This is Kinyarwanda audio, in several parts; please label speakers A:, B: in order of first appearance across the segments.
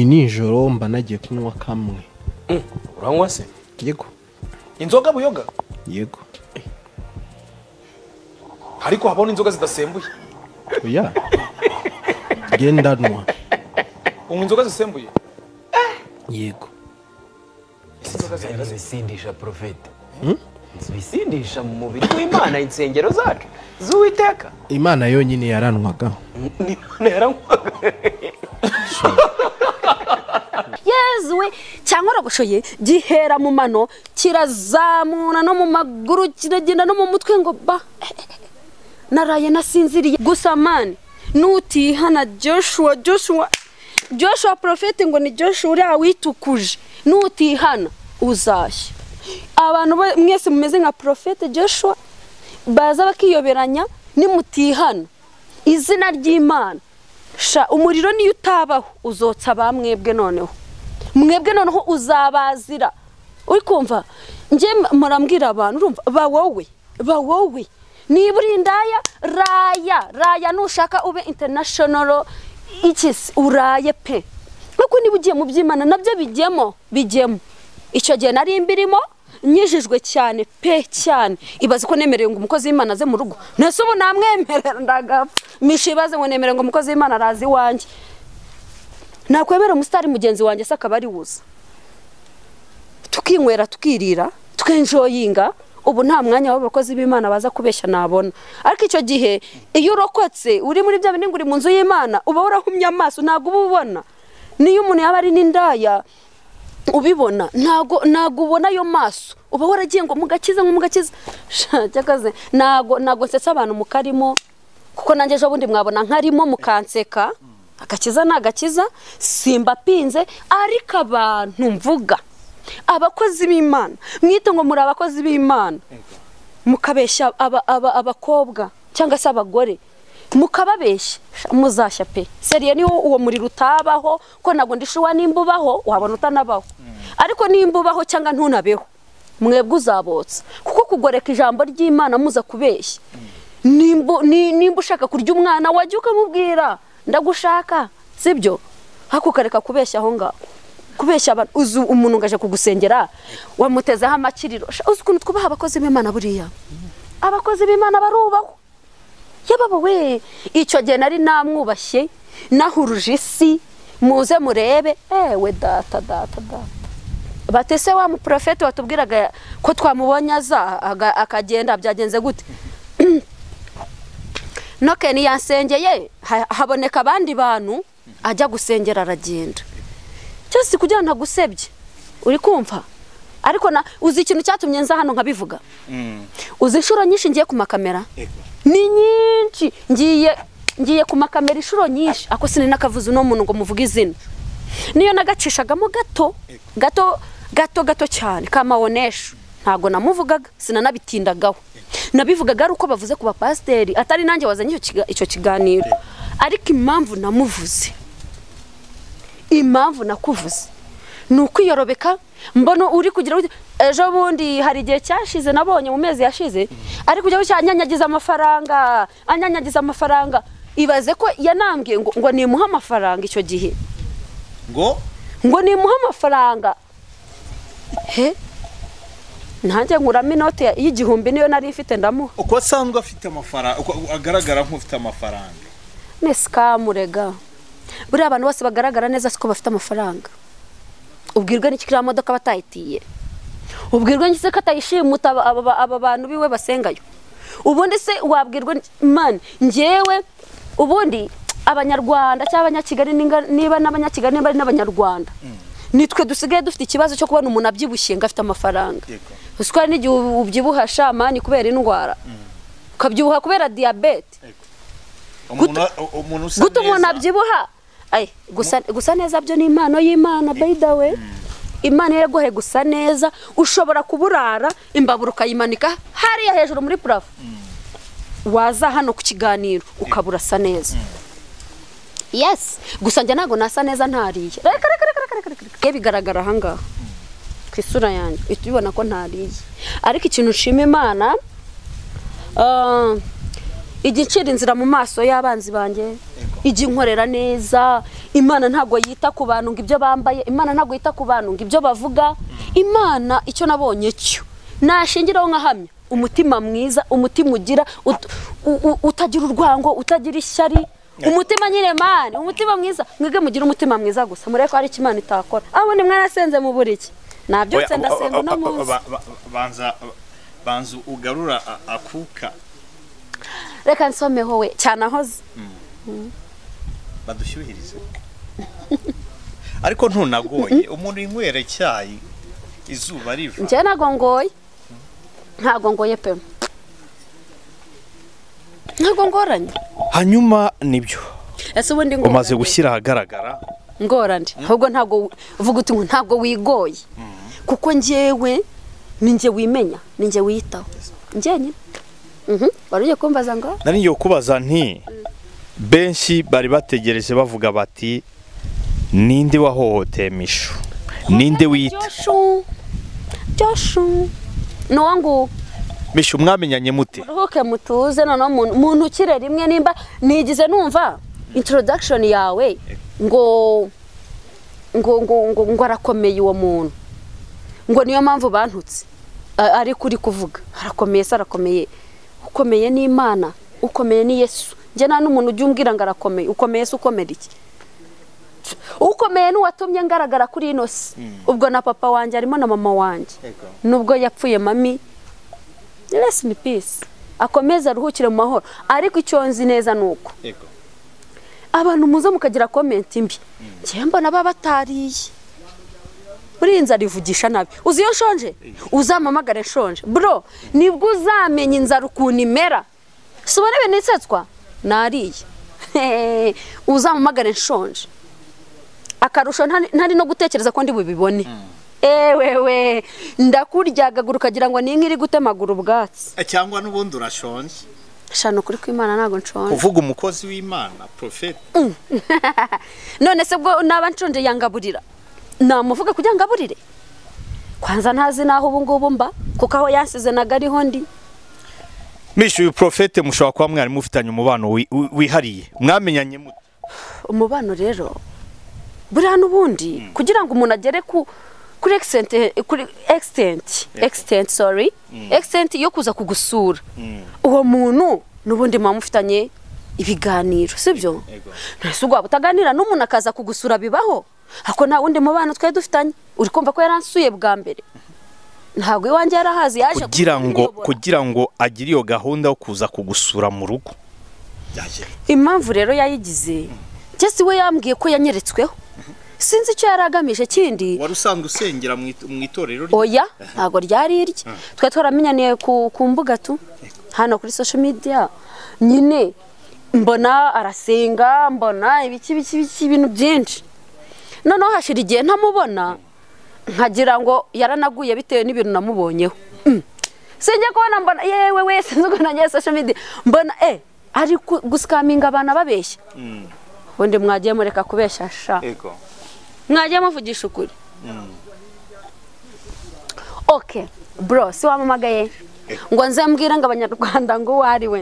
A: Ni nijoro mba nagiye kunywa kamwe
B: uranywa se
A: yego
B: inzoga buyoga
A: yego
B: ariko habona inzoga zidasembuye
A: oya ngendanwa
B: unywa inzoga zisembuye
A: yego
B: ese inzoga
C: Byari
B: zihagaze
C: ibisindisha porofete ibisindisha mu mubiri w'imana insengero zacu z'uwiteka
A: imana yonyine yaranwaga
C: ni imana yaranywaga
D: yezu we cyangwa uragoshoye gihera mu mano kirazamura no mu maguru kiragenda no mu mutwe ngo ba Eh, eh, eh. naraye nasinziriye gusa mani nutihana joshua joshua joshua porofeti ngo ni joshua uriya witukuje nutihana uzashya abantu bo- mwese mumeze nka porofeti joshua baza bakiyoberanya nimutihana izina ry'imana sha umuriro niyo utabaho uzotsa ba mwebwe noneho mwebwe noneho uzabazira uri kumva njye murambwira abantu urumva ba wowe ba wowe niba uri indaya raya raya nushaka ube international ikisi uraye pe nk'uko niba ugiye mu by'imana nabyo bijyemo bijyemo icyo gihe nari mbirimo nyijijwe cyane pe cyane ibaze ko nemerewe ngo umukozi w'imana aze mu rugo nese ubu namwemerera ndagapfa misha ibaze ngo nemerewe ngo umukozi w'imana araze iwanjye nakwemera umusitari mugenzi wanjye se akaba ari wuza tukinywera tukirira tukenjoyinga ubu nta mwanya w'abakozi b'imana baza kubeshya nabona ariko icyo gihe iyo urokotse uri muri bya bindi ngo uri mu nzu y'imana uba warahumye amaso ntabwo uba ubona niyo umuntu yaba ari n'indaya ubibona ntago ntago ubona ayo maso uba waragiye ngo mugakiza ngo mugakiza cyakaze ntago ntago nsetsa abantu mukarimo kuko nanjye ejo bundi mwabona nkarimo mukanseka agakiza ni agakiza simba pinze ariko abantu mvuga abakozi b'imana mwite ngo muri abakozi b'imana mukabeshya aba- aba- abakobwa cyangwa se abagore mukababeshya muzashya pe seriye niwo uwo muriro utabaho ko ntabwo ndishuwa nimba ubaho wabona utanabaho ariko nimba ubaho cyangwa ntunabeho mwebwe uzabotsa kuko kugoreka ijambo ry'imana muza kubeshya nimba ni- nimba ushaka kurya umwana wajya ukamubwira ndagushaka sibyo ariko ukareka kubeshya aho ngaho kubeshya abantu uzi umuntu ngo aje kugusengera wamutezeho amakiriro Sha, uzi ukuntu twubaha abakozi b'imana buriya abakozi b'imana barubahwa yababa we icyo gihe nari namwubashye nahuruje isi muze murebe ewe data data data batese wa muporofeti watubwiraga ko twamubonye aza aga- akagenda byagenze gute nokeni yasengeye ha- haboneka abandi bantu ajya gusengera aragenda cyose kugira ngo ntagusebye uri kumva ariko na uzi ikintu cyatumye nza hano nkabivuga uzi inshuro nyinshi ngiye ku makamera ni nyinshi ngiye ngiye ku makamera inshuro nyinshi ako sinari nakavuze uno muntu ngo muvuge izina niyo nagacishagamo gato gato gato gato cyane ka mawonesha ntabwo namuvugaga sinanabitindagaho nabivugaga ari uko bavuze ku bapasiteri atari nanjye wazanye icyo kiga- icyo kiganiro ariko impamvu namuvuze impamvu nakuvuze ni ukwiyorobeka mbona uri kugira gutya. ejo bundi hari igihe cyashize nabonye mu mezi yashize ari kujya gutya anyanyagiza amafaranga anyanyagiza amafaranga ibaze ko yanambwiye ngo ngo nimuhe amafaranga icyo gihe
E: ngo
D: ngo nimuhe amafaranga he nanjye nkuramo inote ya- y'igihumbi niyo nari ifite ndamuha
E: uko asanzwe afite amafaranga uko agaragara nk'ufite amafaranga
D: ni sikamurega buriya abantu bose bagaragara neza siko bafite amafaranga ubwirwa n'iki kiriya modoka batayitiye ubwirwa n'iki se ko atayishimuta aba- aba- aba bantu biwe basengayo ubundi se wabwirwa n'iki? mani ngewe ubundi abanyarwanda cyangwa abanyakigali ninga- niba n'abanyakigali niba ari n'abanyarwanda nitwe dusigaye dufite ikibazo cyo kubona umuntu abyibushye ngo afite amafaranga
E: Yego.
D: usiko hari n'igihe ubyibuha shamani kubera indwara ukabyibuha kubera diyabete
E: umuntu umuntu usa
D: guta umuntu
E: neza
D: abyibuha Ay, gusa, gusa neza byo ni impano y'imana by the way imana yaguhe gusa neza ushobora kuburara imbabura ukayimanika hariya hejuru muri purafo waza hano ku kiganiro ukabura asa neza yes gusa njye ntabwo nasa neza ntariye reka reka reka reka reka reka reka bigaragara ahangaha ku isura yanjye uhita ubibona ko ntariye ariko ikintu nshima imana ah, ijya incira inzira mu maso y'abanzi banjye ijya inkorera neza imana ntabwo yita ku bantu ngo ibyo bambaye imana ntabwo yita ku bantu ngo ibyo bavuga imana icyo nabonye cyo nashingiraho nkahamya umutima mwiza umutima ugira ut- u- u- utagira urwango utagira ishyari umutima nyine mani umutima mwiza mwige mugire umutima mwiza gusa murebe ko hari icyo imana itakora aho ni mwarasenze mu buriki nabyutse
E: Oya,
D: ndasenga uno
E: ba- ba-
D: munsi
E: ba- ba- banza banza ugarura a- akuka
D: reka nsomeho we cyane ahoze
E: badushyuhirize ariko ntunagoye umuntu inywera icyayi izuba riva
D: njyewe ntabwo ngoye ntabwo ngoye pe ntabwo ngoranye
E: hanyuma nibyo
D: ese ubundi ngorane
E: umaze gushyira ahagaragara
D: ngorane ahubwo ntabwo uvuga uti ngo ntabwo wigoye kuko njyewe ni njye wimenya ni njye wiyitaho njyenyine Mhm. wari ugiye kumbaza ngo
E: nari ngiye kukubaza nti benshi bari bategereje bavuga bati ninde wahohoteye mishu ninde wita
D: joshu joshu ni uwo nguwo
E: mishu mwamenyanye mute
D: ruhuke mutuze noneho muntu muntu ukire rimwe nimba nigize numva introduction yawe ngo ngo ngo ngo, ngo arakomeye uwo muntu ngo niyo mpamvu bantutse A- ariko uri kuvuga arakomeye se arakomeye ukomeye ni imana ukomeye ni yesu njye nta n'umuntu ujya umbwira ngo arakomeye ukomeye se ukomera iki ukomeye n'uwatumye ngaragara kuri ino si ubwo na papa wanjye harimo na mama wanjye nubwo yapfuye mami rest in peace akomeze aruhukire mu mahoro ariko icyo nzi neza ni uko abantu muze mukagira komenti mbi njyewe mbona baba batariye buriya inzara ivugisha nabi uzi iyo nshonje uzampamagare nshonje bro nibwo uzamenya inzara ukuntu imera si ubona ibintu isetswa nariye uzampamagare nshonje akarusho ntari- ntari no gutekereza ko ndi bubibone ewewe ndakuryagagura ukagira ngo ni inka iri gutemagura ubwatsi
E: cyangwa n'ubundi urashonje
D: shana ukuri kw'imana ntabwo nshonje
E: uvuga umukozi w'imana porofeti
D: none se ubwo naba nshonje yangaburira namuvuga kugira ngo aburire kwanza ntazi n'aho ubu ngubu mba kuko aho yansize naga ariho ndi
E: mishu uyu porofeti mushobora kuba mwari mufitanye umubano wi- wi- wihariye mwamenyanye mute
D: umubano rero buriya n'ubundi kugira ngo umuntu agere ku kuri extent kuri extent extent sorry extent yo kuza kugusura uwo muntu n'ubundi muba mufitanye ibiganiro sibyo ntese ubwo utaganira n'umuntu akaza kugusura bibaho ako nta wundi mubano twari dufitanye uri kumva ko yaransuye bwa mbere ntabwo iwanjye yarahazi yaje
E: kugira ngo
D: kunyobora.
E: kugira ngo agire iyo gahunda yo kuza kugusura mu rugo
D: impamvu rero yayigize njye si we yambwiye ko yanyeretsweho sinzi icyo yari agamije kindi
E: wari usanzwe usengera mu itorero
D: oya ntabwo ryari irye twe twaramenyaniye ku, ku mbuga tu hano kuri social media nyine mbona arasenga mbona ibiki biki biki ibintu byinshi noneho hashira igihe ntamubona nkagira ngo yaranaguye bitewe n'ibintu namubonyeho Mm. sinjya kubona mbona yewe wese nzi ukuntu nagiye social media mbona e ari ku- gusikaminga abantu babeshya ubundi mwagiye mureka kubeshya sha
E: yego
D: mwagiye muvugisha ukuri oke bro si wamamagaye ngo nze mbwire ngo abanyarwanda ngo uwo ari we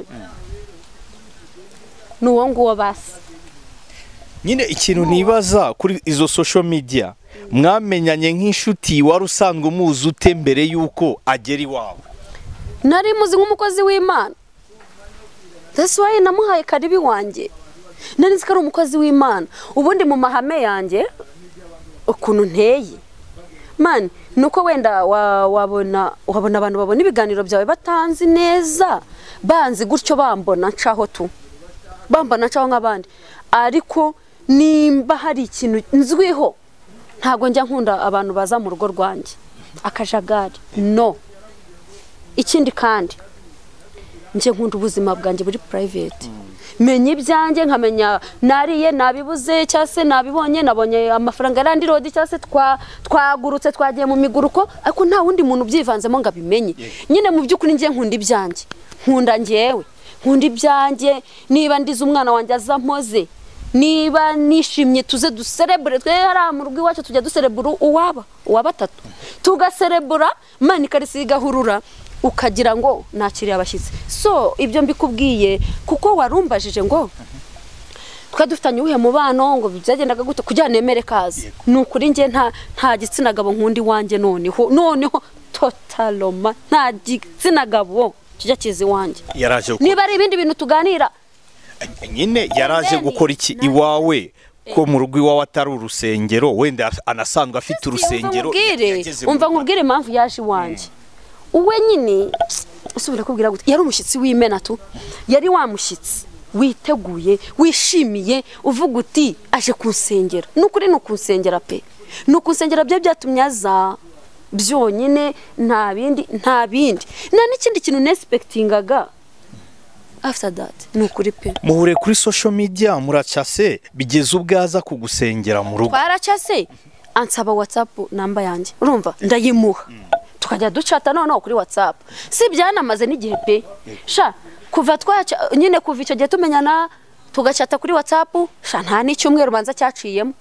D: ni uwo nguwo basi
E: nyine ikintu nibaza kuri izo social media mwamenyanye nk'inshuti wari usanzwe umuzi ute mbere y'uko agera iwawe
D: nari muzi nk'umukozi w'imana that's why namuhaye karibi wanjye nari nzi ko ari umukozi w'imana ubundi mu mahame yanjye ukuntu nteye man nuko wenda wa- wabona wabona abantu babona ibiganiro byawe batanzi neza banzi gutyo bambona nshaho tu bambona nshaho nk'abandi ariko nimba hari ikintu nzwiho ntabwo njya nkunda abantu baza mu rugo rwanjye akajagari no ikindi kandi njye nkunda ubuzima bwanjye buri purayiveti menya ibyanjye nkamenya nariye nabibuze cyangwa se nabibonye nabonye amafaranga yarandi rodi cyangwa se twa- twagurutse twagiye mu miguruko ariko nta wundi muntu ubyivanzemo ngo abimenye nyine mu by'ukuri njye nkunda ibyanjye nkunda njyewe nkunda ibyanjye niba ndize umwana wanjye aza mpoze niba nishimye tuze duserebure twe hariya mu rugo iwacu tujya duserebura uwaba uwa batatu tugaserebura mani ikarisa igahurura ukagira ngo nakiriye abashyitsi so ibyo mbikubwiye kuko warumbajije ngo twe dufitanye uwuhe mubano ngo byagendaga gute kugira ngo nemere kazi ni ukuri njye nta nta gitsina gabo nkunda iwanjye noneho noneho totaloma nta gitsina gabo kijya kiza iwanjye
E: yaraje gukora
D: niba ari ibindi bintu tuganira
E: nyine yaraje gukora iki iwawe ko mu rugo iwawe atari urusengero wenda anasanzwe afite urusengero yageze mu
D: umva
E: Rwanda.
D: nkubwire impamvu yaje iwanjye uwe nyine usubira kubwira gute yari umushyitsi w'imena tu yari wa mushyitsi witeguye wishimiye uvuga uti aje kunsengera ni ukuri ni ukunsengera pe ni ukunsengera bye byatumye aza byonyine nta bindi nta bindi nta n'ikindi kintu nesipekitingaga after that ni ukuri pe
E: muhure kuri social media muracase bigeze ubwo aza kugusengera mu rugo
D: twaracase ansaba watsapu namba yanjye urumva ndayimuha tukajya ducata noneho kuri watsapu si byanamaze n'igihe pe sha kuva twaca nyine kuva icyo gihe tumenyana tugacata kuri watsapu sha nta n'icyumweru banza cyaciyemo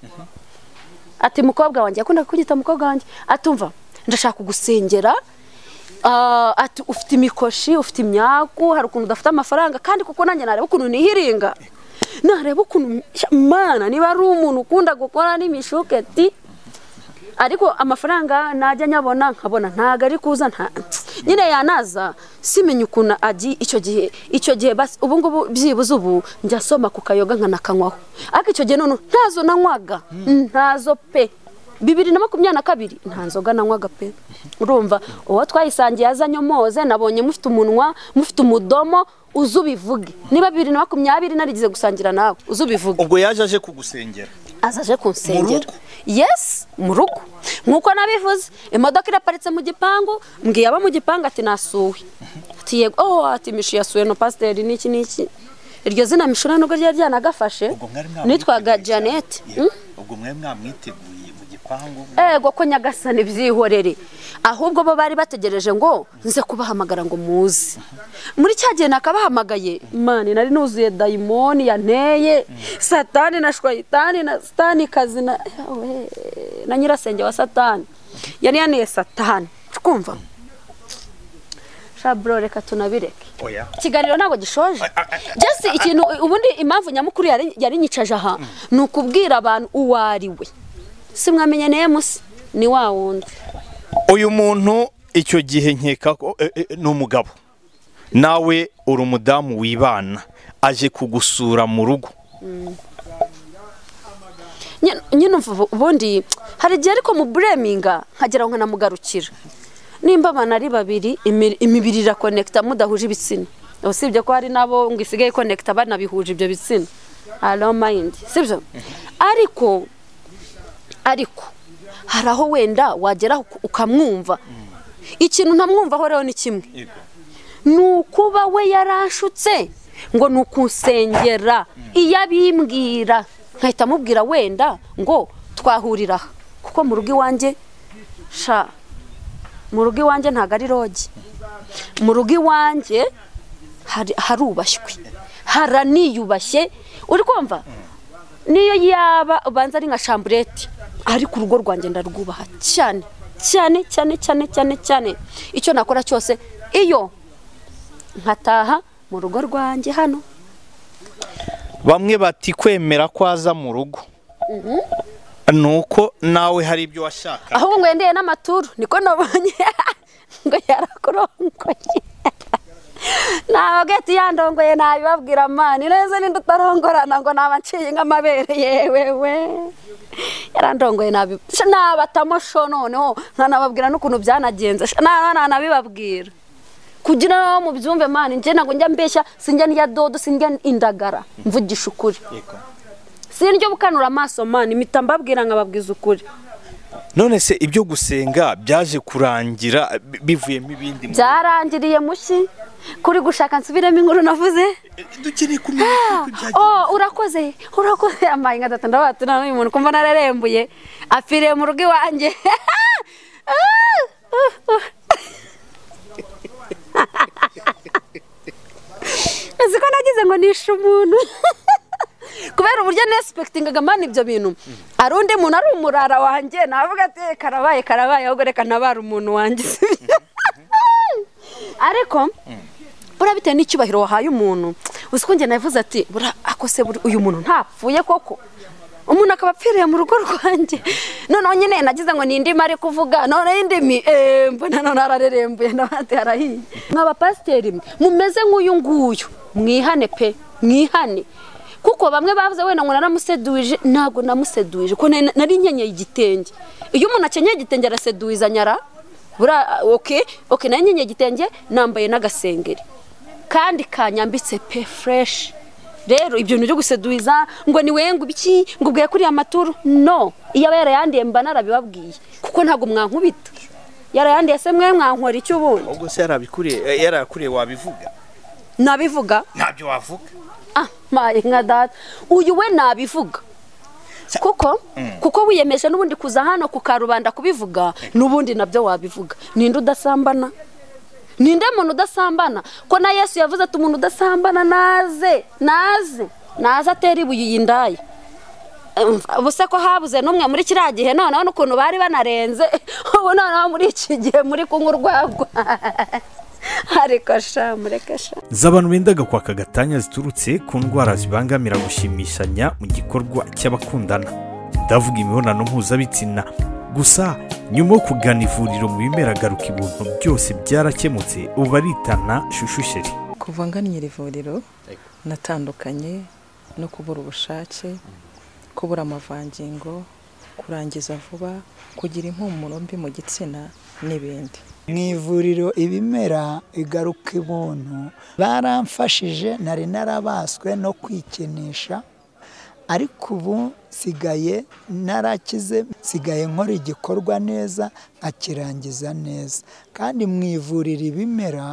D: ati mukobwa wanjye yakundaga kunyita mukobwa wanjye atumva ndashaka kugusengera Ah, ati ufite imikoshi ufite imyaku hari ukuntu udafite amafaranga kandi kuko nanjye nareba ukuntu nihiringa nareba ukuntu mana niba ari umuntu ukunda gukora n'imishuketi ariko amafaranga najya nyabona nkabona ntago ari kuza nta nyine yanaza simenye ukuntu agiye icyo gihe icyo gihe basi ubu ngubu byibuze ubu njya nsoma ku kayoga nkanakanywaho ariko icyo gihe noneho ntazo nanywaga ntazo pe bibiri na makumyabiri na kabiri nta nzoga nanywaga pe urumva uwo twayisangiye azanye moze nabonye mufite umunwa mufite umudomo uze ubivuge niba bibiri na makumyabiri narigize gusangira nawe uze ubivuge
E: ubwo yaje aje kugusengera
D: azaje kunsengera
E: rugo?
D: yes mu rugo nk'uko nabivuze imodoka iraparitse mu gipangu mbwiye abo mu gipangu ati nasuwe ati yego oh ati mishu yasuwe no pasiteri n'iki n'iki iryo zina mishu nta nubwo ryari ryanagafashe nitwaga janete Hmm?
E: ubwo mwari mwamwiteguye mu gipangu
D: ego ko nyagasani byihorere ahubwo bo bari bategereje ngo nze kubahamagara ngo muze muri cya gihe nakabahamagaye mani nari nuzuye dayimoni yanteye satani na shwayitani na satani kazi na Yawe, na nyirasenge wa satani yari yaniye satani twumva shaburo reka tunabireke
E: oya
D: ikiganiro ntabwo gishoje jesi ikintu ubundi impamvu nyamukuru yari- yari nyicaje aha ni ukubwira abantu uwo ari we si mwamenye nemusi ni wa wundi
E: uyu muntu icyo gihe nkeka ko eh, eh, ni umugabo nawe uri umudamu wibana aje kugusura mu rugo
D: Nye- nyine umva ubundi hari igihe ariko mu bureminga nkagera ngo nkanamugarukira nimba abantu ari babiri imi- imibiri irakonekita mudahuje ibitsina usibye ko hari nabo ngo isigaye ikonekita banabihuje ibyo bitsina alo mayindi sibyo ariko ariko hari aho wenda wagera uka- ukamwumva ikintu ntamwumvaho rero ni kimwe ni ukuba we yarashutse ngo ni ukunsengera iyo abimbwira nkahita amubwira wenda ngo twahurira aha kuko mu rugo iwanjye sha mu rugo iwanjye ntabwo ari rogi mu rugo iwanjye hari- harubashywe haraniyubashye uri kumva niyo yaba ubanza ari nka shamburete ariko urugo rwanjye ndarwubaha cyane cyane cyane cyane cyane cyane icyo nakora cyose iyo nkataha mu rugo rwanjye hano
E: bamwe bati kwemera ko aza mu rugo ni uko nawe hari ibyo washaka
D: ahubwo ngo yendeye n'amaturu niko nabonye ngo yarakurongoye ntabwo ati yandongoye ntabibabwira mani neza ninde utarongorana ngo naba nciye nk'amabere yewewe yarandongoye nabi- sha nabatamo sho noneho nkanababwira n'ukuntu byanagenze sha na- ntanabibabwira kugira ngo mubyumve mani njye ntabwo njya mbeshya sinjya ndya dodo sinjya indagara mvugisha ukuri sinjya bukanura amaso mani mpita mbabwira nkababwiza ukuri
E: none se ibyo gusenga byaje kurangira bi- bivuyemo ibindi mu-
D: byarangiriye mushyi kuri gushaka nsubiremo inkuru navuze
E: dukeneye kumenya uko byagenze
D: oh urakoze urakoze ambaye nka data ndavuga ati none uyu muntu kumva nararembuye apfiriye mu rugo iwanjye uzi ko nagize ngo nishe umuntu kubera uburyo nesipekitingaga mani ibyo bintu hari undi muntu ari umurara wanjye navuga ati karabaye karabaye ahubwo reka ntabara umuntu wanjye ariko buriya bitewe n'icyubahiro wahaye umuntu uzi ko njye navuze ati buriya akose buri- uyu muntu ntapfuye koko umuntu akaba apfiriye mu rugo rwanjye noneho nyine nagize ngo ni indimi ari kuvuga noneho indimi eee mbona none ararerembuye n'abandi harahiye mw'abapasiteri mwe mumeze nk'uyu nguyu mwihane pe mwihane kuko bamwe bavuze wenda ngo naramuseduwije ntabwo namuseduwije ko nari nari nkenyeye igitenge iyo umuntu akenyeye igitenge araseduwiza nyara buriya oke oke nari nkenyeye igitenge nambaye n'agasengeri kandi kanyambitse pe fureshi rero ibyo bintu byo guseduwiza ngo ni wowe ngo ibiki ngo ubweye kuriya amaturu no iyo aba yarayandiye mba narabibabwiye kuko ntabwo mwankubita yarayandiye se mwe mwankora icyo ubundi
F: ubwo se yarabikuriye yarakuriye wabivuga
D: nabivuga
F: ntabyo wavuga
D: ah maye nka data uyu we nabivuga kuko kuko wiyemeje n'ubundi kuza hano ku karubanda kubivuga n'ubundi nabyo wabivuga ninde udasambana ninde muntu udasambana ko na yesu yavuze ati umuntu udasambana naze naze naze atera ibuye iyi ndaya Umva, ubuse ko habuze n'umwe muri kiriya gihe noneho n'ukuntu bari banarenze ubu noneho muri iki gihe muri kunywa urwagwa ariko sha mureke sha
E: z'abantu bendaga kwaka gatanya ziturutse ku ndwara zibangamira gushimishanya mu gikorwa cy'abakundana ndavuga imibonano mpuzabitsina gusa nyuma yo kugana ivuriro mu bimera garuka ibintu byose byarakemutse ubu baritana shushusheri
G: kuva ngannye iri vuriro natandukanye no kubura ubushake kubura amavangingo kurangiza vuba kugira impumuro mbi mu gitsina n'ibindi
H: mu ivuriro ibimera igaruka ibuntu baramfashije nari narabaswe no kwikinisha ariko ubu nsigaye narakize nsigaye nkora igikorwa neza nkakirangiza neza kandi mu ivuriro ibimera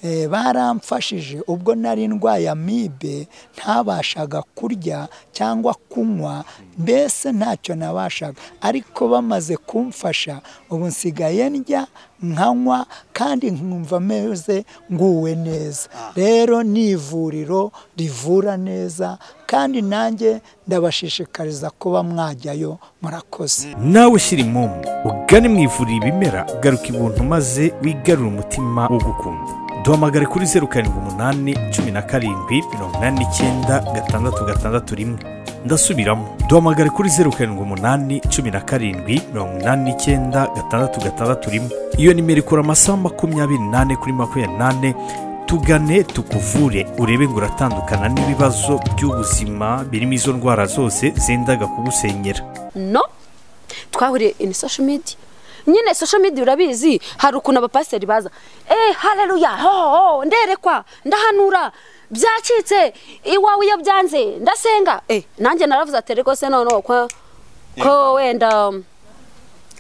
H: eh, baramfashije ubwo nari ndwaye amibe ntabashaga kurya cyangwa kunywa mbese ntacyo nabashaga ariko bamaze kumfasha ubu nsigaye ndya nkanywa kandi nkumva ameze nguwe neza rero ni ivuriro rivura neza kandi nanjye ndabashishikariza kuba mwajyayo murakoze
E: nawe ushyira impumu ugane mu ivuriro ibimera garuka ibuntu maze wigarure umutima wo gukunda duhamagare kuri zeru karindwi umunani cumi na karindwi mirongo inani n'icyenda gatandatu gatandatu rimwe ndasubiramo duhamagare kuri zeru karindwi umunani cumi na karindwi mirongo inani n'icyenda gatandatu gatandatu rimwe iyo nimero ikora amasaha makumyabiri n'ane kuri makumyabiri n'ane tugane tukuvure urebe ngo uratandukana n'ibibazo by'ubuzima birimo izo ndwara zose zendaga kugusenyera
D: no twahuriye ini social media nyine social media urabizi hari ukuntu abapasiteri baza eee hareruya hoho nderekwa ndahanura byacitse iwawe iyo byanze ndasenga eee nanjye naravuze ati rero se noneho ko ko wenda um,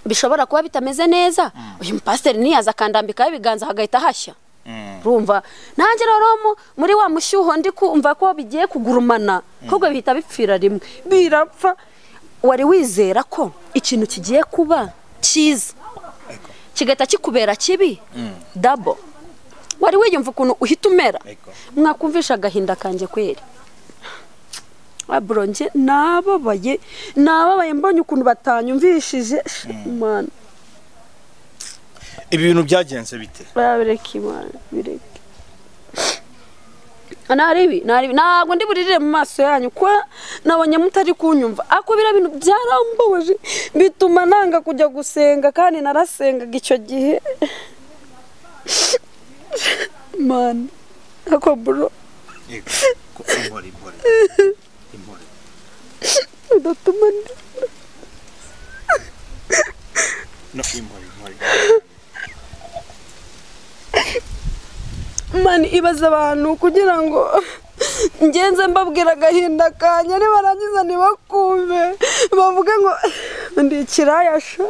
D: bishobora kuba bitameze neza uyu mupasiteri ntiyaza akandambikaho ibiganza hagahita hashya rumva nanjye rero mu- muri wa mushyuho ndi kumva ko bigiye kugurumana ahubwo bihita bipfira rimwe birapfa wari wizera ko ikintu kigiye kuba cyiza kigahita kikubera kibi dabo wari wiyumva ukuntu uhita umera mwakumvisha agahinda kanjye kweri aburonge nababaye nababaye mbonye ukuntu batanyumvishije imana
F: ibi bintu byagenze bite
D: babireke imana bireke naribi naribi ntabwo ndi buririre mu maso yanyu ko nabonye mutari kunyumva ako biriya bintu byarambabaje bituma nanga kujya gusenga kandi narasengaga icyo gihe mani ako buro udatuma ndi mani ibaza abantu kugira ngo ngenze mbabwira agahinda kanya nibarangiza ntibakumve bavuge ngo ndi ikirayasha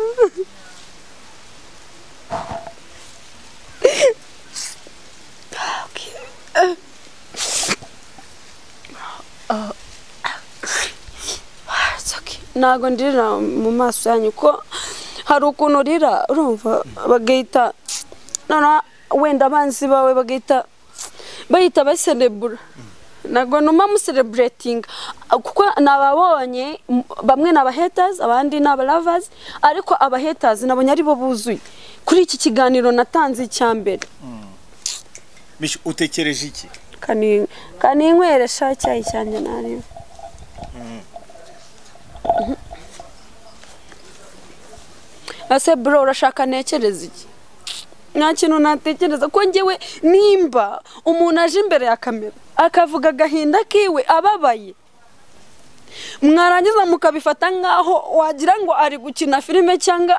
D: ntabwo ndirira mu maso yanyu ko hari ukuntu urira urumva bagahita noneho wenda abanzi bawe bagahita bahita baserebura ntabwo numa musereburetinga kuko nababonye m- bamwe ni abahetazi abandi ni abaravazi ariko abahetazi nabonye ari bo buzuye kuri iki kiganiro natanze icya mbere
I: Mishi, utekereje iki
D: kani kaninywera icyayi cyanjye ntarebe ese bro urashaka ntekereza iki nta kintu natekereza ko ngewe nimba umuntu aje imbere ya kamera akavuga agahinda kiwe ababaye mwarangiza mukabifata nk'aho wagira ngo ari gukina filime cyangwa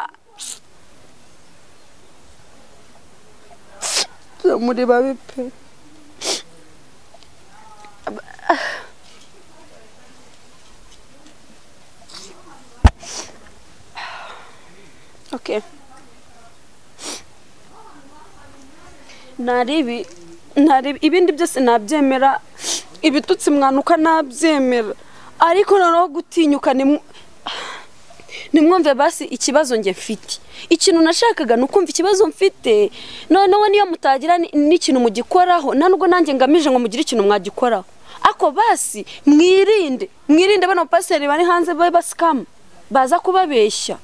D: muri babi pe Okay. Nari ibi nari ibindi byose nabyemera ibitutsi mwanuka nabyemera ariko noneho gutinyuka ni nimwumve basi ikibazo njye mfite ikintu nashakaga ni ukumva ikibazo mfite noneho niyo mutagira ni- n'ikintu mugikoraho nta nubwo nanjye ngamije ngo mugire ikintu mwagikoraho ako basi mwirinde mwirinde bano bapasiteri bari hanze babe basikamu baza kubabeshya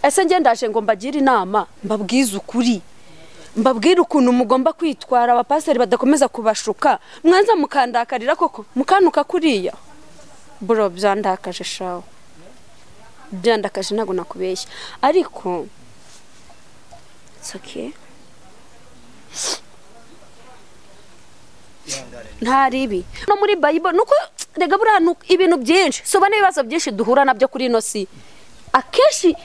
D: ese njye ndaje ngo mbagire inama mbabwize ukuri mbabwire ukuntu mugomba kwitwara abapasiteri badakomeza kubashuka mwanza mukandakarira koko mukanuka kuriya buro byandakaje shawe byandakaje ntabwo nakubeshya ariko it's okay. nta ribi no muri bayibo nuko rega buriya ni uko- ibintu byinshi soba n'ibibazo byinshi duhura nabyo kuri ino si akenshi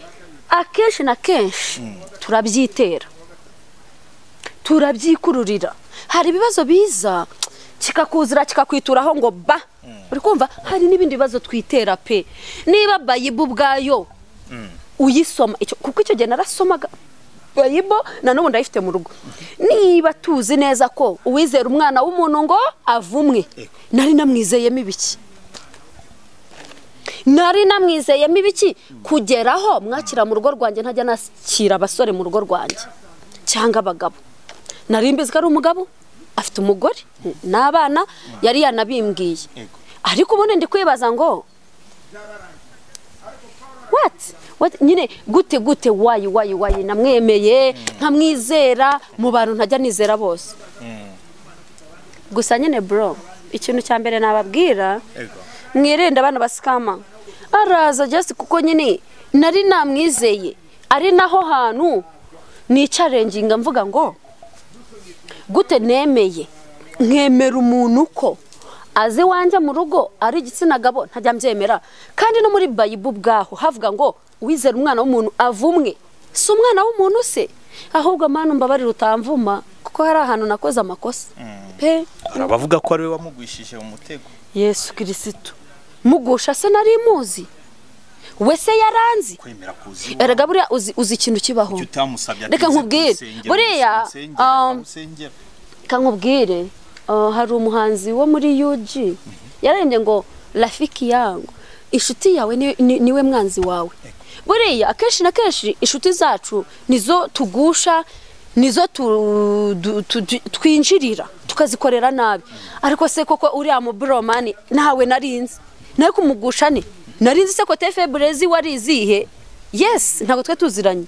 D: akenshi na kenshi turabyitera turabyikururira hari ibibazo biza kikakuzira kikakwituraho ngo ba uri kumva hari n'ibindi bibazo twitera pe niba bayibo ubwayo uyisoma icyo- kuko icyo gihe narasomaga bayibo na n'ubu ndayifite mu rugo niba tuzi neza ko uwizera umwana w'umuntu ngo avumwe nari namwizeyemo ibiki nari namwizeyemo ibiki kugeraho mwakira mu rugo rwanjye ntajya nakira abasore mu rugo rwanjye cyangwa abagabo nari mbizi ko ari umugabo afite umugore n'abana yari yanabimbwiye ariko ubundi ndi kwibaza ngo wati Wati, nyine gute gute wayi wayi wayi namwemeye nkamwizera mu bantu ntajya nizera bose gusa nyine bro ikintu cya mbere nababwira
I: Ego.
D: mwirinde abana basikama araza just kuko nyine nari namwizeye ari naho hantu nicarenginga mvuga ngo gute nemeye nkemera umuntu uko azi wanjye mu rugo ari igitsina gabo ntajya mbyemera kandi no muri bayibu ubwaho havuga ngo wizera umwana w'umuntu avumwe si umwana w'umuntu se ahubwo amana mbabarira utamvuma kuko hari ahantu nakoze amakosa pe
I: hari abavuga ko ari we wamugwishije mu mutego
D: yesu kirisitu mugusha se nari muzi we se yaranzi
I: kwemera kuzi
D: erega buriya uzi, uzi ikintu kibaho
I: icyo utamusabye
D: Reka nkubwire. Buriya, um, kankubwire uh, hari umuhanzi wo muri UG yarembye ngo rafiki yangu inshuti yawe ni- ni- niwe mwanzi wawe buriya akenshi na kenshi inshuti zacu nizo tugusha nizo tu- du- tu- tu- twinjirira tukazikorera nabi ariko se koko uriya muburomani ntawe narinzi nawe kumugusha narinzi se ko tefe burezi wari izihe yesi ntabwo twe tuziranye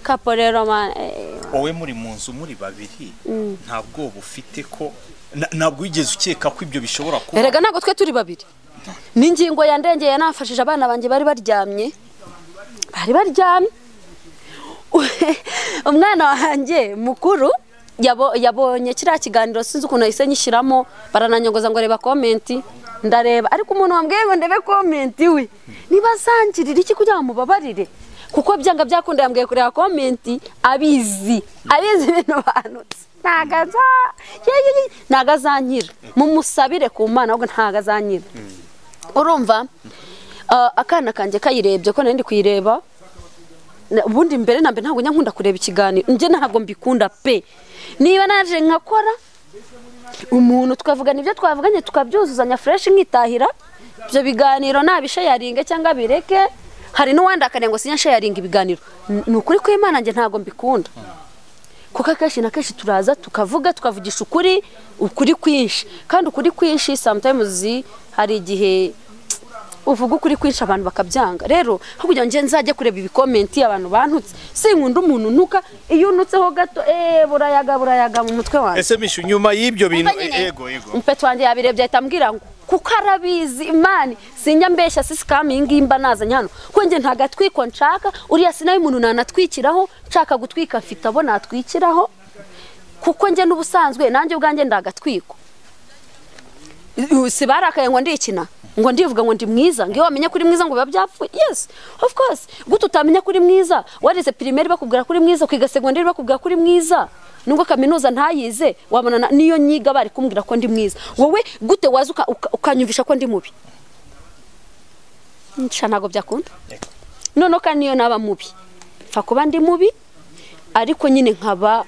D: kapo rero mani
I: wowe muri mu nzu muri babiri nta bwoba ufite ko na- ntabwo wigeze ukeka ko ibyo bishobora kuba
D: erega ntabwo twe turi babiri n'ingingo yandengeye nafashije abana banjye bari baryamye bari baryamye umwana wanjye mukuru yabo- yabonye kiriya kiganiro sinzi ukuntu yahise nyishyiramo barananyongoza ngo reba komenti ndareba ariko umuntu wambwiye ngo ndebe komenti we ntibazangirire iki kugira ngo mubabarire kuko byanga byakunda yambwiye kureba komenti abizi abizi ibintu banutse ntago aza- yeye- ntago azankira mumusabire ku mana ahubwo ntago azankira urumva ah, akana kanjye kayirebye ko nari ndi kuyireba na- ubundi mbere na mbere ntabwo njya nkunda kureba ikiganiro njye ntabwo mbikunda pe niba naje nkakora umuntu twavugana ibyo twavuganye tukabyuzuzanya fureshi nkitahira ibyo biganiro nabishayaringe cyangwa bireke hari n'uwandakariye ngo sinyashayaringa ibiganiro N- ni ukuri kw'imana njye ntabwo mbikunda kuko akenshi na kenshi turaza tukavuga tukavugisha ukuri ukuri kwinshi kandi ukuri kwinshi sometimes hari igihe uvuga ukuri kwinshi abantu bakabyanga rero aho kugira ngo njye nzajye kureba ibikomenti abantu bantutse sinkunda umuntu unuka iyo unutseho gato eee burayaga burayaga mu mutwe wanjye
E: ese mishu nyuma y'ibyo bintu
D: Umva nyine.
E: ego ego
D: umupeti wanjye yabirebye ahita ambwira ngo kuko arabizi imani sinjya mbeshya sisi kami ngimba nazanye hano kuko njye nta gatwiko nshaka uriya si nayo umuntu nanatwikiraho nshaka gutwika mfite abo natwikiraho kuko njye n'ubusanzwe nanjye ubwanjye ndagatwiko si barakaye ngo ndikina ngo ndivuga ngo ndi mwiza ngo iyo wamenya kuri mwiza ngo biba byapfuye yes of course gute utamenya kuri mwiza warize pirimeri bakubwira kuri mwiza ukiga segonderi bakubwira kuri mwiza nubwo kaminuza ntayize wabona na- niyo nyiga bari kumbwira ko ndi mwiza wowe gute waza uka- uka- ukanyumvisha ko ndi mubi nsha ntabwo byakunda noneho kandi niyo naba mubi mfa kuba ndi mubi ariko nyine nkaba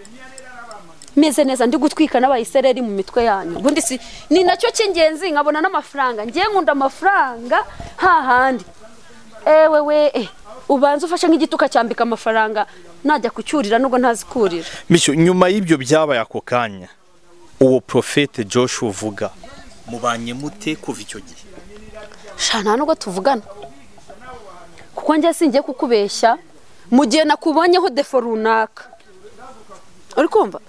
D: meze neza ndi gutwika n'abayisereri mu mitwe yanyu ubundi si ni nacyo cy'ingenzi nkabona n'amafaranga ngiye nkunda amafaranga hahandi ewe we eh, ubanza ufashe nk'igiti ukacyambika amafaranga najya kucyurira nubwo ntazikurira
E: mishu nyuma y'ibyo byabaye ako kanya uwo profete joshua uvuga
I: mubanye mute kuva icyo gihe
D: sha nta nubwo tuvugana kuko njye singiye kukubeshya mu gihe nakubonyeho defo runaka uri kumva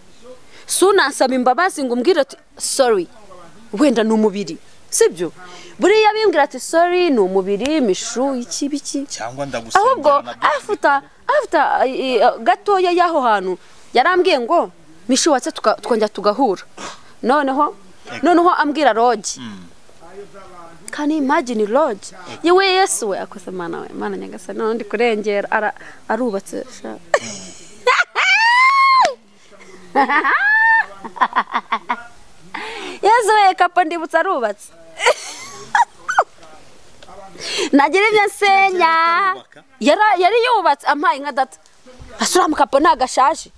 D: si unansaba imbabazi ngo umbwire ati sori wenda ni umubiri sibyo buriya bimbwira ati sori ni umubiri imishu iki biki
I: cyangwa
D: ahubwo
I: ndagusengera nabyo
D: afuta afuta eh, eh, gatoya y'aho hantu yarambwiye ngo mishu watse tuka- twongera tugahura noneho noneho ambwira rogi kani imagine rogi yewe yesu we akoze mana we mana nyagasani noneho ndi kurengera ara- arubatse sha. yesu we kapa ndibutsa arubatse nagira ibyo nsenya Yara- yari yubatse ampaye inka data asura mukapo ntagashaje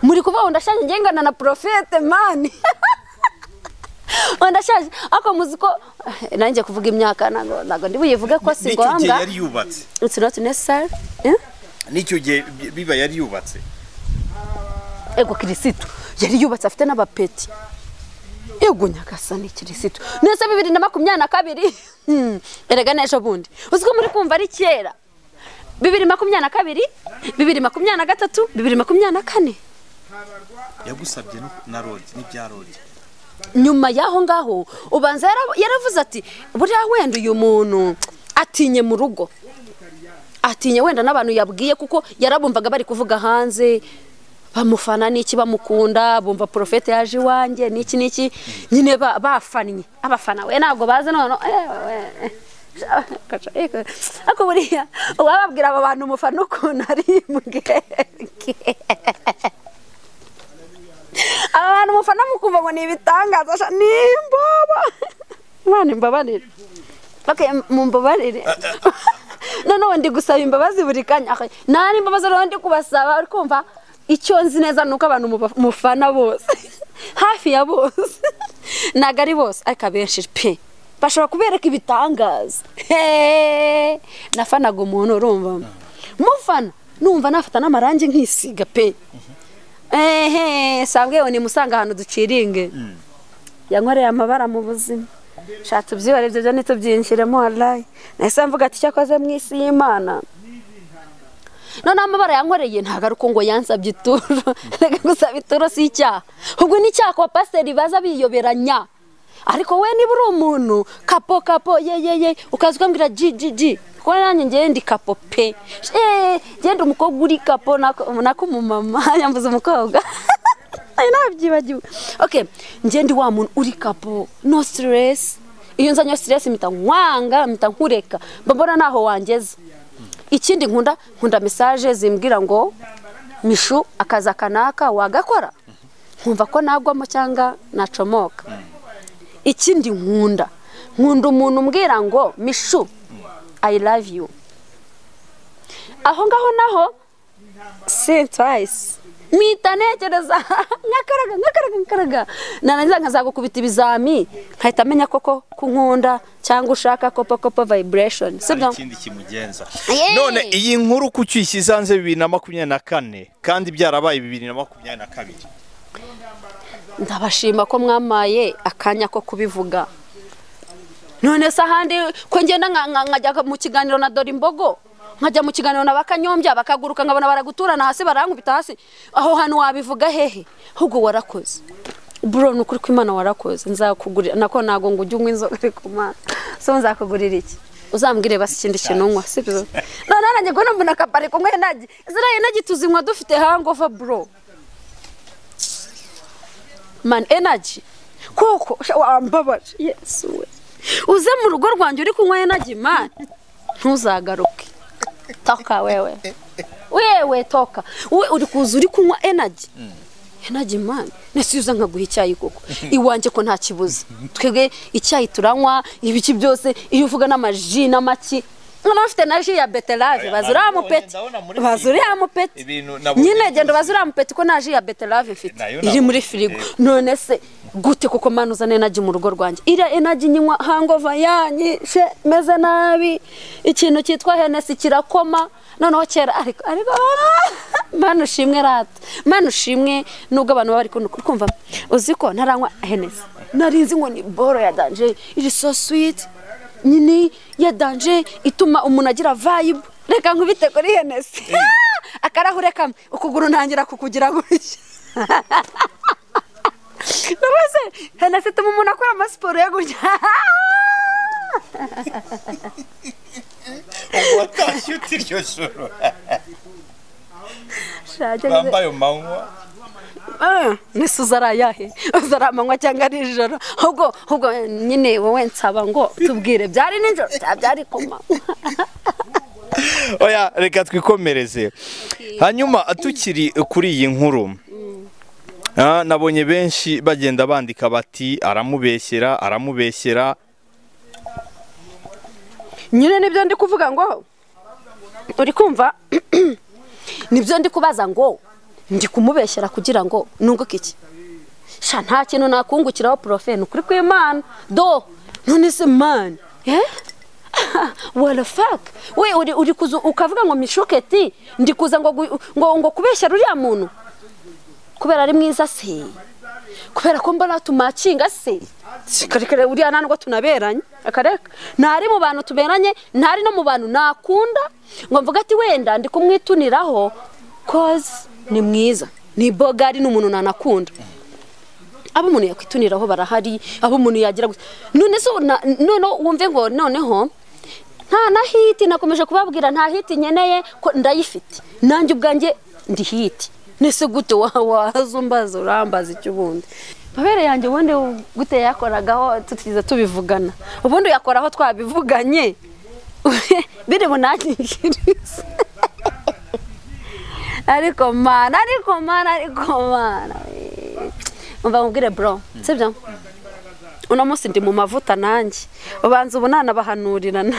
D: muri kuvuga ngo ndashaje ngiye ngana na porofete mani ngo ndashaje ariko muzi ko Eh, nanjye kuvuga imyaka ntago ntago ndi buyivuge ko si
I: n'icyo gihe
D: ngombwa
I: yari yubatse
D: it's not necessary Eh?
I: n'icyo gihe bi- biba yari yubatse
D: ego kirisitu yari yubatse afite n'abapeti ego nyagasani kirisitu nese bibiri na makumyabiri na kabiri Hmm, erega n'ejo bundi uzi ko muri kumva ari kera bibiri makumyabiri na kabiri bibiri makumyabiri na gatatu bibiri makumyabiri na kane
I: yagusabye no- na rogi n'ibya rogi
D: nyuma y'aho ngaho ubanza yara- yaravuze ati buriya wenda uyu muntu atinye mu rugo atinye wenda n'abantu yabwiye kuko yarabumvaga bari kuvuga hanze bamufana n'iki bamukunda bumva porofete yaje iwanjye n'iki n'iki nyine ba- bafannye abafana we ntabwo bazi none ariko buriya uwababwira aba bantu umufana ukuntu ari imbwebwe aba bantu mufana mukumva ngo ni ibitangaza sha ni imbobo mwana imbabarire okay mumbabarire noneho ndi gusaba imbabazi buri kanya Ah, nari imbabazi rero ndi kubasaba uri kumva icyo nzi neza ni uko abantu muba- mufana bose hafi ya bose ntabwo ari bose ariko abenshi pe bashobora kubereka ibitangaza Heee! nafanaga umuntu urumva mufana numva nafata n'amarangi nkisiga pe ehe sangwe ni musanga ahantu duciringe yankoreye amabara mu buzima shatse ubyibare ibyo byo ntitubyinjiremo warayi nahise mvuga ati icyo akoze mu isi y'imana noneho amabara yankoreye ntabwo ari uko ngo yansabye ituro reka gusaba ituro si icyaha ubwo ni icyaha kuba pasiteri baza biyoberanya ariko we niba uri umuntu kapo kapo ye ye ye ukaza ukambwira ji ji ji kuko nanjye ngewe ndi kapo pe eee ngende umukobwa uri kapo nako nako umumama yambuze umukobwa Ari nabyibagiwe okay njye ndi wa muntu uri kapo no stress iyo nzanye stress mpita nkwanga mpita nkureka mba mbona ntaho wangeza ikindi nkunda nkunda mesaje zimbwira ngo mishu akazi akanaka wagakora nkumva ko nagwamo cyangwa nacomoka ikindi nkunda nkunda umuntu umbwira ngo mishu i love you aho ngaho naho si twice mpita ntekereza nkakaraga nkakaraga nkakaraga narangiza nkazagukubita ibizami nkahita amenya koko ko nkunda cyangwa ushaka kopo kopo vibration
I: hari
D: sibyo
I: ikindi kimugenza
E: none iyi nkuru ku cyuyishyize hanze bibiri na makumyabiri na kane kandi byarabaye bibiri na makumyabiri na kabiri
D: ndabashima ko mwamaye akanya ko kubivuga none se ahandi ko ngenda nka- nka- nkajya mu kiganiro na dore imbogo nkajya mu kiganiro na bakanyombya bakaguruka nkabona baraguturana hasi barankubita hasi aho hantu wabivuga hehe ahubwo warakoze bro ni ukuri kw'imana warakoze nzakugurira nako ntago ngo ujye unywa inzoga ariko mana so nzakugurira iki uzambwire basi ikindi kintu unywa si byo none nanjye ngo mbona akabari kumwe nagi ziriya nagi tuzinywa dufite hangover bro man energy koko sha- wambabaje yesu we uze mu rugo rwanjye uri kunywa energy man ntuzagaruke toka wewe wewe toka we uri kuza uri kunywa energy energy man nesiza nkaguha icyayi koko iwanjye ko nta kibuze twebwe icyayi turanywa ibiki byose iyo uvuga n'amaji n'amaki nkaba bafite na ji ya beterave bazi uriya mupeti bazi uriya mupeti
I: Ibintu nabonye
D: nyine
I: byose.
D: genda bazi uriya mupeti ko nta ji ya beterave mfite
I: Nayo
D: iri
I: nabonye.
D: muri firigo none se gute kuko mani uzana enagi mu rugo rwanjye iriya enagi nyinywa hangova yanyishe meze nabi ikintu cyitwa henesi kirakoma noneho kera ariko ariko mani ushimwe rata mani ushimwe nubwo abantu baba bari kun- kumva uzi ko ntaranywa henesi narinzi ngo ni boro ya danje iri so switi nyine ya danje ituma umuntu agira vayibu reka nkubite kuri henesi akarahure kamwe ukuguru ntangira kukugira gutya Rwose henasi ituma umuntu akora amasiporo yo gutya
I: watashye uti iryo joro
D: Shake nze-
I: bambaye umanywa
D: Eh, nese uzarayahe uzaramanywa cyangwa ari ijoro ahubwo ahubwo nyine wowe nsaba ngo tubwire byari nijoro cyangwa byari kuma
E: oya reka twikomereze hanyuma tukiri kuri iyi nkuru ah, nabonye benshi bagenda bandika bati aramubeshyera aramubeshyera
D: nyine nibyo ndi kuvuga ngo uri kumva nibyo ndi kubaza ngo ndi kumubeshyera kugira ngo nunguke iki sha nta kintu nakungukiraho porofe ni ukuri kw'imana do none se mani warafaka we uri uri kuza ukavuga ngo mishoketi ndi kuza ngo gu- ngo ngo kubeshyera uriya muntu kubera ari mwiza se kubera ko mbona tumakinga se karekare uriya nta nubwo tunaberanye akareka ntari mu bantu tuberanye ntari no mu bantu nakunda ngo mvuga ati wenda ndi kumwituniraho koze ni mwiza ni bogari ni umuntu nanakunda abo umuntu yakwituniraho barahari abo umuntu yagira gusa none so na- noneho wumve ngo noneho nta na hiti nakomeje kubabwira nta hiti nkeneye ko ndayifite nanjye ubwanjye ndi hiti nese gute wa- waza umbaza urambaza icyo ubundi mabere yanjye ubundi gute yakoragaho tutigeze tubivugana ubundi yakoraho twabivuganye biri bunakingirize ariko mana ariko mana ariko mana umva mubwire bro sibyo uno munsi ndi mu mavuta nanjye ubanza ubu nanabahanurirana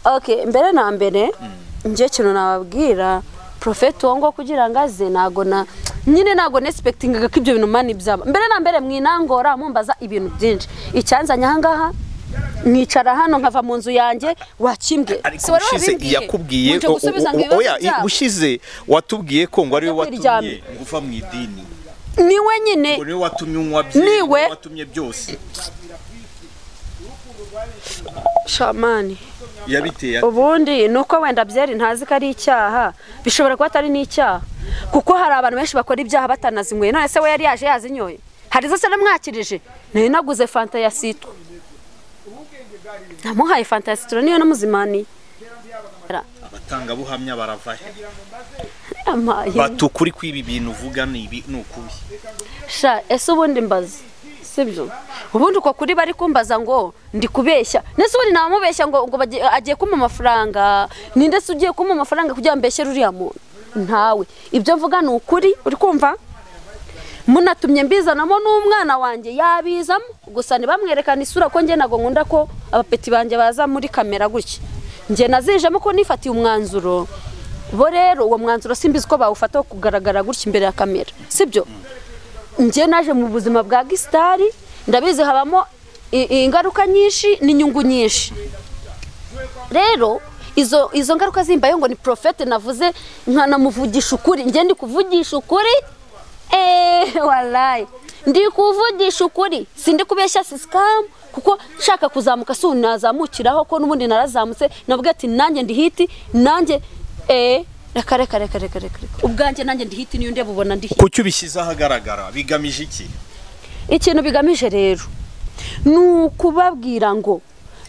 D: okay mbere na mbere njye kintu nababwira profeti uwo ngo kugira ngo aze ntago na nyine ntago nesipekitingaga ko ibyo bintu mani byaba mbere na mbere mwinangora mumbaza ibintu byinshi icyanzanye ahangaha mwicara hano nkava mu nzu yanjye wakimbwe
E: ariko ushize yakubwiye o- o- o- oya i- ushize watubwiye ko ngo ariwe
D: Yakuryamye.
E: watumye
I: ngo uva mu idini
D: niwe nyine
I: ngo niwe watumye unywa byinshi
D: Niwe.
I: niwe watumye byose
D: shamani
I: yabiteye ate?
D: ubundi ni uko wenda byeri ntazi ko ari icyaha bishobora kuba atari n'icyaha kuko hari abantu benshi bakora ibyaha batanazinyweye none se we yari yaje yazinyoye hari zose namwakirije nari naguze fanta ya sitro namuhaye fanta ya sitro niyo namuzimaniye
I: abatangabuhamya barava he
D: Yamaye.
I: bati ukuri kw'ibi bintu uvuga ni ibi ni ukubi
D: sha ese ubundi mbaza sibyo ubundi uko kuri bari kumbaza ngo ndi kubeshya ndetse ubundi namubeshya ngo ngo bagiye- agiye kumpa amafaranga ni ndetse ugiye kumpa amafaranga kugira ngo mbeshyere uriya muntu ntawe ibyo mvuga ni ukuri uri kumva munatumye mbizanamo n'umwana wanjye yabizamo gusa ntibamwerekane isura ko njye ntabwo nkunda ko abapeti banjye baza muri kamera gutya njye nazijemo ko nifatiye umwanzuro bo rero uwo mwanzuro simbizi ko bawufata wo kugaragara gutya imbere ya kamera sibyo njye naje mu buzima bwa gisitari ndabizi habamo i- ingaruka nyinshi n'inyungu nyinshi rero izo izo ngaruka zimbayeho ngo ni porofete navuze nkanamuvugisha ukuri njye ndi kuvugisha ukuri eee warayi ndi kuvugisha ukuri sindi kubeshya sisikamu kuko nshaka kuzamuka si unazamukiraho ko n'ubundi narazamutse navuga ati nanjye ndi hiti nanjye eee reka reka reka reka reka reka. ubwanjye nanjye ndi hiti niyo ndeba ubona ndi hiti
I: kuki ubishyize ahagaragara bigamije iki
D: ikintu bigamije rero ni ukubabwira ngo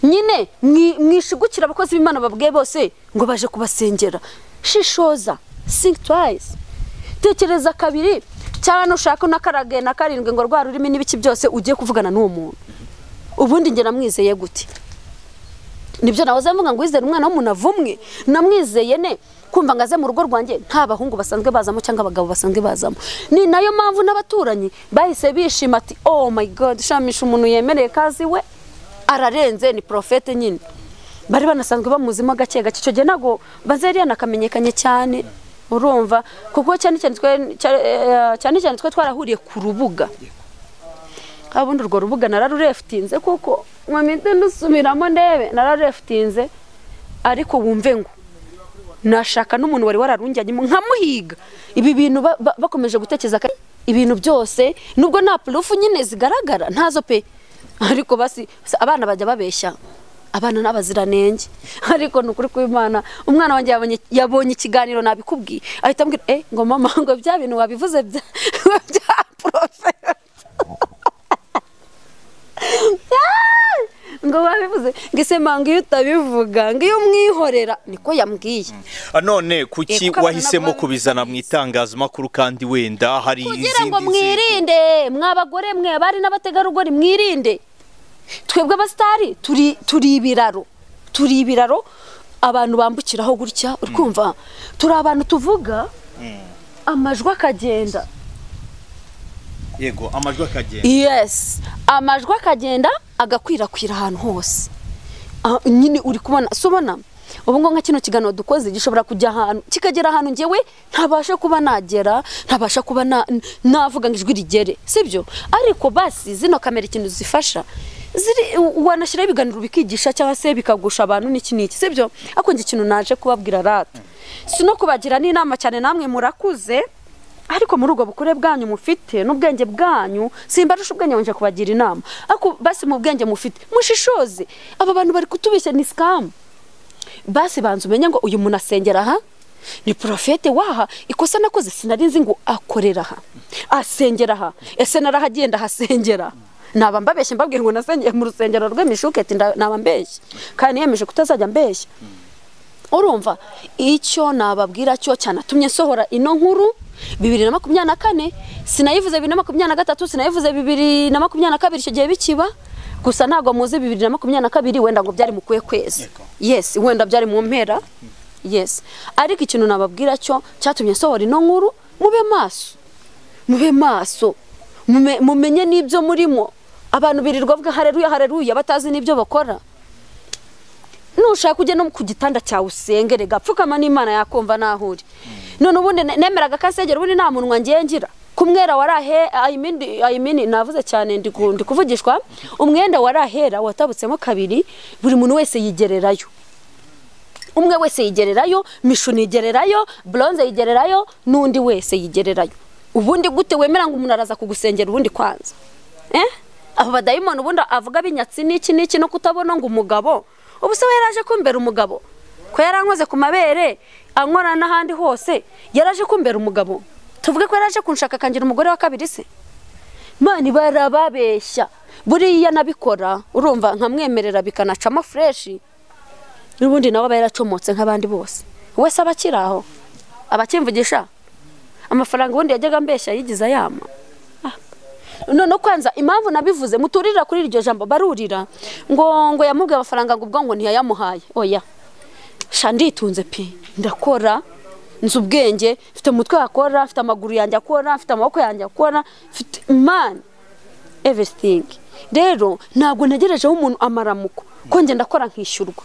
D: nyine mwi- mwishigukira abakozi b'imana babwiye bose ngo baje kubasengera shishoza think twice tekereza kabiri cyane ushaka na karagenda na karindwi ngo rwa rurimi n'ibiki byose ugiye kuvugana n'uwo muntu ubundi njye namwizeye gute nibyo nahoze mvuga ngo wizere umwana w'umuntu avumwe namwizeye ne kumva ngo aze mu rugo rwanjye nta bahungu basanzwe bazamo cyangwa abagabo basanzwe bazamo ni nayo mpamvu n'abaturanyi bahise bishima ati oh my god shamisha umuntu yemereye kazi we ararenze ni porofete nyine bari banasanzwe bamuzimo gake gake icyo gihe ntabwo bazeriya nakamenyekanye cyane urumva kuko cyane cyane twe- cya- eh, cyane cyane twe twarahuriye ku rubuga kabundi urwo rubuga nararurefutinze kuko mpamite ndusubiramo ndebe nararurefutinze ariko wumve ngo nashaka n'umuntu wari wararunjyanyemo nkamuhiga ibi bintu ba- ba- bakomeje gutekereza ko ibintu byose nubwo nta purufu nyine zigaragara ntazo pe ariko basi basi abana bajya babeshya abana n'abaziranenge ariko ni ukuri kw'imana umwana wanjye yabonye- yabonye ikiganiro nabikubwiye ahita ambwira eh ngo mama ngo bya bintu wabivuze bya bya poroferi ngo babivuze ngo ese manga iyo utabivuga ngo iyo umwihorera niko yambwiye
E: Ah, none kuki
D: Eh, kuko
E: wahisemo
D: abana-
E: kubizana mu itangazamakuru kandi wenda hari
D: kugira ngo
E: izindi nzego?
D: mwirinde mwa bagore mwe abari n'abategarugori mwirinde twebwe abasitari turi turi ibiraro turi ibiraro abantu bambukiraho gutya uri kumva turi abantu tuvuga amajwi akagenda
I: yego amajwi akagenda
D: yes amajwi akagenda agakwirakwira ahantu hose Ah, nyine uri kubona si ubona ubu ngubu nka kino kiganiro dukoze gishobora kujya ahantu kikagera ahantu ngewe ntabasha kuba nagera ntabasha kuba na- navuga ngo ijwi rigere sibyo ariko basi zino kamera ikintu zifasha ziri wanashyiraho ibiganiro bikigisha cyangwa se bikagusha abantu n'iki n'iki sibyo ariko njye ikintu naje kubabwira rata si no kubagira n'inama cyane namwe murakuze ariko muri ubwo bukure bwanyu mufite n'ubwenge bwanyu simbarusha ubwenge wanje kubagira inama ariko basi mu bwenge mufite mushishoze aba bantu bari kutubeshya ni sikamu basi banza umenye ngo uyu muntu asengera aha ni porofete waha ikosa nakoze sinari nzi ngo akorera aha asengera aha ese narahagiye ndahasengera naba mbabeshye mbabwira ngo nasengeye mu rusengero rw'imishuketi nda- naba mbeshye kandi niyemeje kutazajya mbeshya urumva icyo nababwira cyo cyanatumye nsohora ino nkuru bibiri na makumyabiri na kane sinayivuze bibiri na makumyabiri na gatatu sinayivuze bibiri na makumyabiri na kabiri icyo gihe bikiba gusa ntabwo muzi bibiri na makumyabiri na kabiri wenda ngo byari mu kuwe kwezi yes wenda byari mu mpera yes ariko ikintu nababwira cyo cyatumye nsohora ino nkuru mube maso mube maso mume- mumenye n'ibyo murimo abantu birirwa bavuga hareruya hareruya batazi n'ibyo bakora nushaka ujye no ku gitanda cyawe usengere gapfukama n'imana yakumva naho uri none ubundi ne- nemeraga kasengera ubundi nta munwa ngiye ngira kumwera warahe ayimini ayimini navuze cyane ndi ku- ndi kuvugishwa umwenda warahera watabutsemo kabiri buri muntu wese yigererayo umwe wese yigererayo mishuni yigererayo bronze yigererayo n'undi wese yigererayo ubundi gute wemera ngo umuntu araza kugusengera ubundi kwanza eh abo badayimoni ubundi avuga binyatsi n'iki n'iki no kutabona ngo umugabo ubu se we yaraje kumbera umugabo ko yarankoze ku mabere ankora n'ahandi hose yaraje kumbera umugabo tuvuge ko yaraje kunshaka akangira umugore wa kabiri se mani barababeshya buriya nabikora urumva nkamwemerera bikanacamo fureshi n'ubundi nawe aba yaracomotse nk'abandi bose wese aba akiri aho aba akimvugisha amafaranga ubundi yajyaga mbeshya yigize ayama none kwanza impamvu nabivuze muturira kuri iryo jambo barurira ngo ngo yamubwiye amafaranga ngo ubwo ngo ntiyayamuhaye oya sha nditunze pe ndakora nzi ubwenge mfite umutwe wakora mfite amaguru yanjye akora mfite amaboko yanjye akora mfite imana everything rero ntabwo ntegerejeho umuntu amaramuko ko njye ndakora nkishyurwa